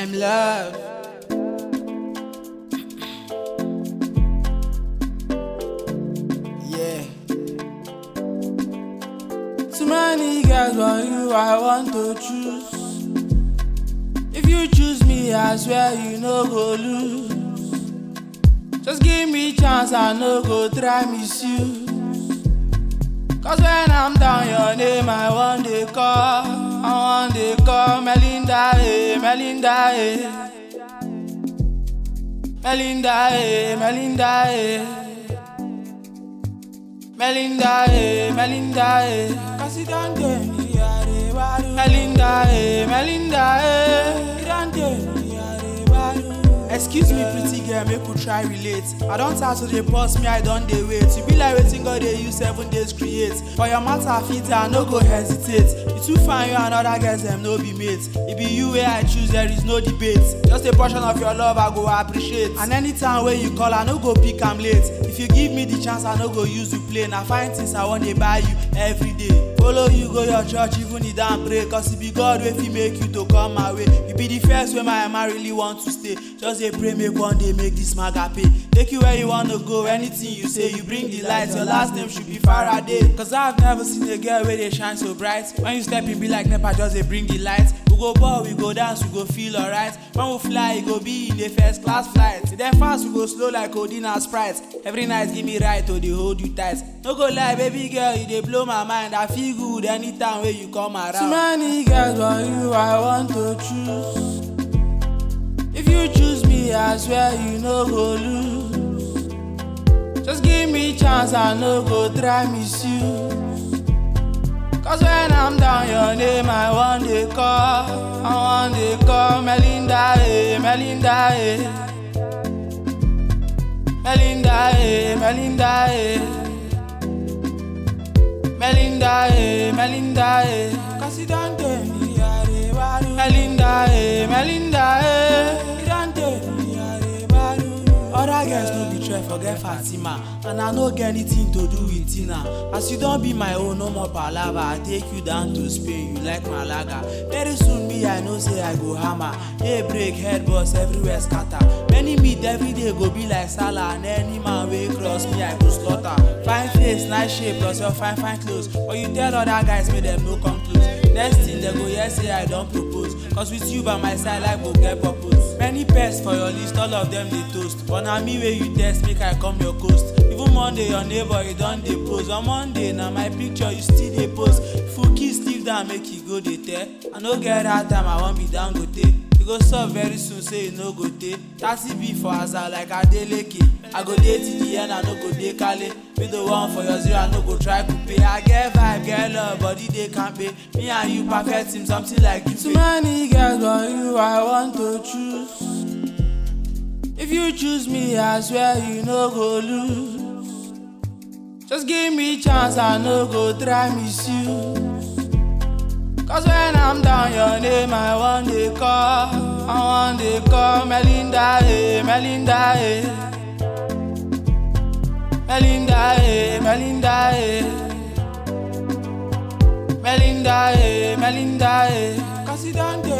them love. Yeah. Too many girls, but you I want to choose. If you choose me, I swear you no go lose. Just give me chance, I no go try miss you. Cause when I'm down, your name I want to call. I want to call Melinda, eh, Melinda, eh. Melinda, eh, Melinda, eh. Melinda, eh, Melinda, eh. Cause you don't get me, yeah, eh, badu. Melinda, eh, Melinda, eh. You don't get me, yeah, eh, badu. Excuse me, pretty girl, make we try relate. I don't start to dey pause me, I don't dey wait. You be like waiting God they use seven days create. For your matter, fit I no go hesitate. You too fine, you and other girls them no be mates. It be you where I choose, there is no debate. Just a portion of your love I go appreciate. And anytime when you call, I no go pick am late. If you give me the chance, I no go use you play. Now find things I want to buy you every day. Follow you go your church, even if don't pray. Cause it be God wey fit make you to come my way. You be the first way my man really want to stay. Just dey pray make one day make this maga pay. Take you where you wanna go, anything you say, you bring the light. Your last name should be Faraday. Cause I've never seen a girl where they shine so bright. When you step in, be like Nepa, just they bring the light. We go ball, we go dance, we go feel alright. When we fly, it go be in the first class flight. Then fast, we go slow like codeine and Sprite. Every night, give me right, or they hold you tight. No go lie, baby girl, you dey blow my mind. I feel good anytime when you come around. Too many girls, but you I want to choose. If you choose me, I swear you no go lose. Just give me chance, I no go try miss you. Cause when I'm down, your name I want to call. I want to call Melinda, eh, Melinda, eh. Melinda, eh, Melinda, eh. Melinda, eh, Melinda, eh. Cause you don't tell me, yeah, they badu. Melinda, eh, Melinda, eh. You don't tell me, yeah, they badu. Other girls no be try forget Fatima And I no get anything to do with Tina As you don't be my own, no more palava I take you down to Spain, you like Malaga Very soon me, I know say I go hammer Hey break, head boss, everywhere scatter Many meet every day go be like Salah And any man wey cross me, I go slaughter Fine face, nice shape, plus your fine fine clothes But you tell other guys make them no come close Next thing they go hear say I don't propose Cause with you by my side life go get purpose Many pests for your list, all of them they toast But na me wey you test make I come your coast Even Monday your neighbor you don dey pose On Monday na my picture you still dey post Fuki Steve down make you go dey tell I no get that time I wan be Dangote You go sup very soon say you no go dey Thirty B for Aza like Adeleke I go dey till the end I no go dey kale Be the one for your zero I no go try coupe I get vibe, get love, body dey kampe Me and you perfect team something like you Too many girls but you I want to choose If you choose me I swear you no go lose Just give me chance I no go try miss you Cause when I'm down, your name I want to call. I want to call Melinda, eh, Melinda, eh. Melinda, eh, Melinda, eh. Melinda, eh, Melinda, eh. Cause you don't